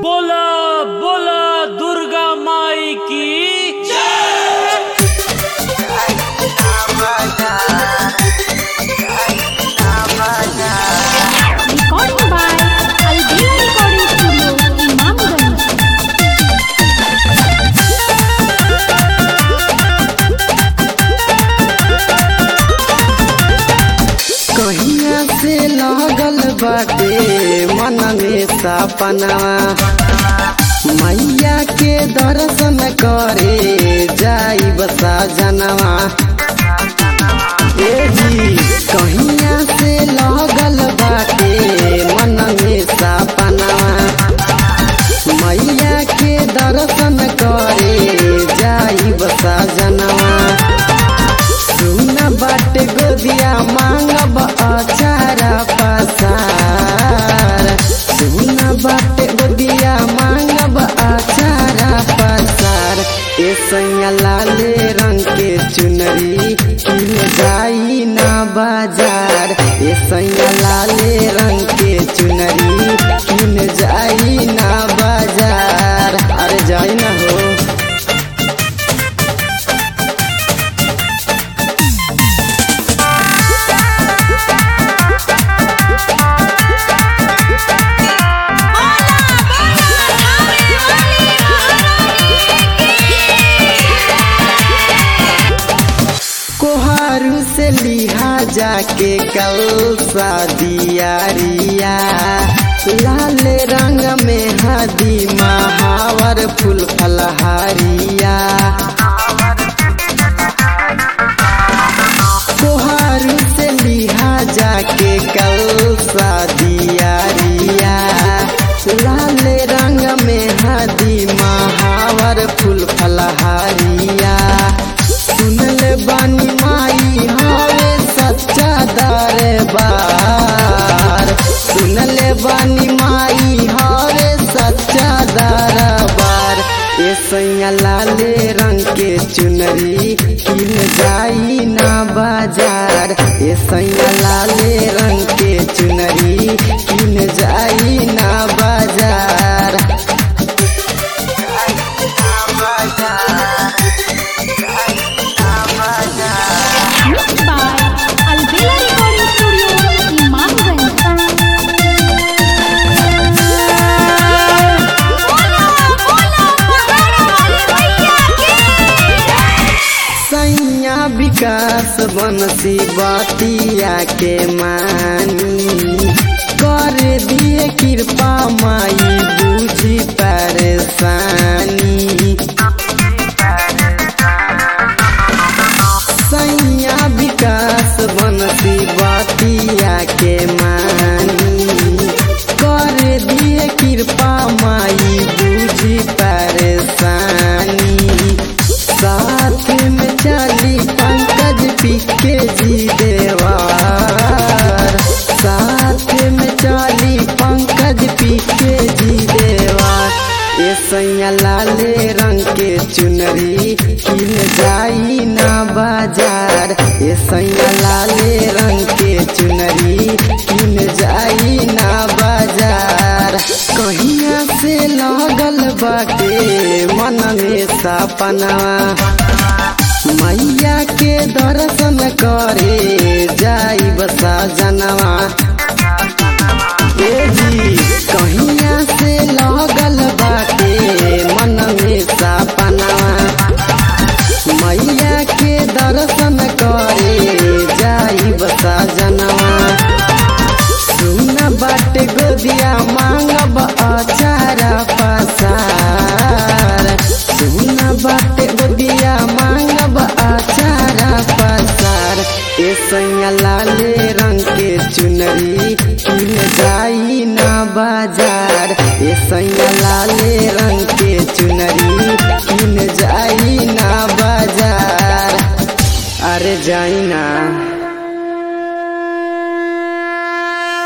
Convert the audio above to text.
बोला बोला दुर्गा माई की Recording by Albina Recording Studio, Imamganj. कहिया से लगल बाटे मन में सपनवा मैया के दर्शन करे जाई बसा जनवा ए जी कहिया से लगल बाटे मन में सपनवा मैया के दर्शन करे जाई बसा जनवा सुन बाटे गोदिया मांगब अचारा पसार सुन बाटे गोदिया मांगब अचारा पसार ए सैया लाले रंग के चुनरी किन जाई ना बाजार ए सैया लाले रंग के चुनरी किन जाई ना बाजार अरे जाई ना हो कोहारू से लिहा जाके कल दियारिया लाल रंग में हदी महावर फूल फलहारिया कोहारू से लिहा जाके कल दियारिया लाल रंग में हदी महावर फूल फलहारिया सुनल बानी माई हवे सच्चा दरबार सुनल बानी माई हवे सच्चा दरबार ए सैया लाले रंग के चुनरी किन जाई ना बाजार ए सैया लाले रंग के चुनरी किन जाई ना बाजार Mixed by Albina Recording Studio, Imamganj. सैया विकास बनसी बतिया के मानी कर दिए कृपा माई बुझी परेशानी सैया विकास बनसी बतिया के मानी कर दिए कृपा माई बुझी परेशानी साथ में चली पंकज पिके जी देवार साथ में चली पंकज पिके जी देवार ये सैया लाले रंग के चुनरी किन जाई ना बाजार ये सैया लाले रंग के चुनरी किन जाई ना बाजार कहिया से लगल बाटे मन में सपनवा मैया के दर्शन करे जाई बसा जनवा ए जी कहिया से लगल बाटे मन में सपनवा मैया के दर्शन करे जाई बसा जनवा सुन बाटे गोदिया मांगब अचारा पसार सुन बाटे गोदिया मांगब अचारा पसार ए सैया लाले रंग के चुनरी किन जाई ना बाजार ए सैया लाले रंग के चुनरी किन जाई ना बाजार अरे जाई ना